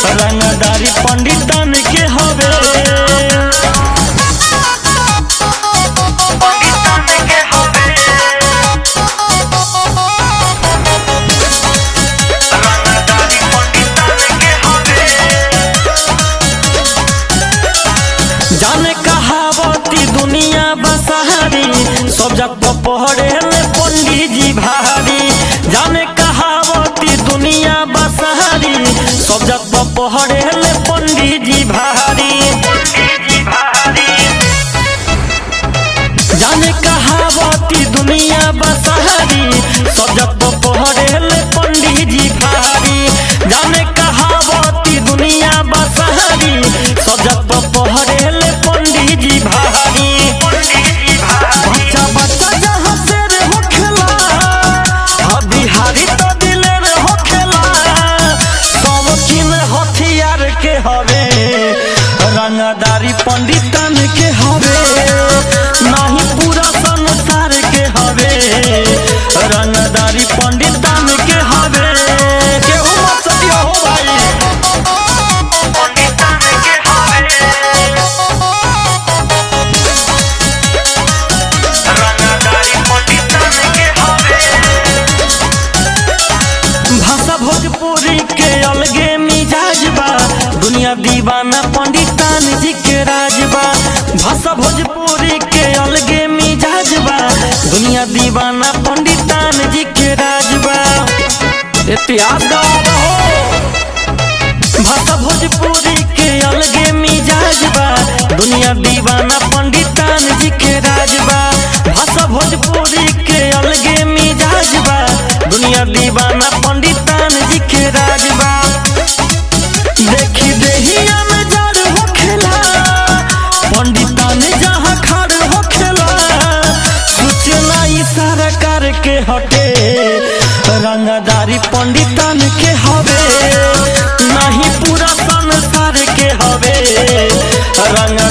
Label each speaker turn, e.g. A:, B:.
A: रंगदारी पंडितन के हवे जाने कहावती दुनिया बसहारी सब जग पहरे ले पंडित जी भारी जाने कहावती दुनिया बसहारी सब जग पहरे ले पंडित जी भारी जाने कहावती दुनिया बसहारी सब जग पहरे ले पंडित जी भारी जाने कहावती दुनिया बसहारी सब जग पहरे ले पंडित जी भारी बच्चा बच्चा जहाँ से रे होखेला हा बिहारी तो दिलेर होखेला सब किन हथियार के हवे रंगदारी पंडितन के हवे नहीं पूरा संसार के हवे रंगदारी पंडितन के हवे केहू मत दियो हो भाई भाषा भोजपुरी के अलगे मिजाज बा दुनिया दीवाना पंडितान जी के राज बा भाषा भोजपुरी के अलगे मिजाज बा दुनिया दीवाना पंडितान जी के राज बा इतिहास गवाह हो भाषा भोजपुरी के अलगे मिजाज बा दुनिया दीवाना पंडितान जी के राज बा भाषा भोजपुरी के अलगे मिजाज बा दुनिया दीवाना पंडितान जी के राज बा देखी देहिया में जड़ होखेला पंडितान जहाँ खड़ होखेला सूचना इशारा करके हटे रंगदारी पंडितन के हवे नहीं पूरा संसार के हवे रंग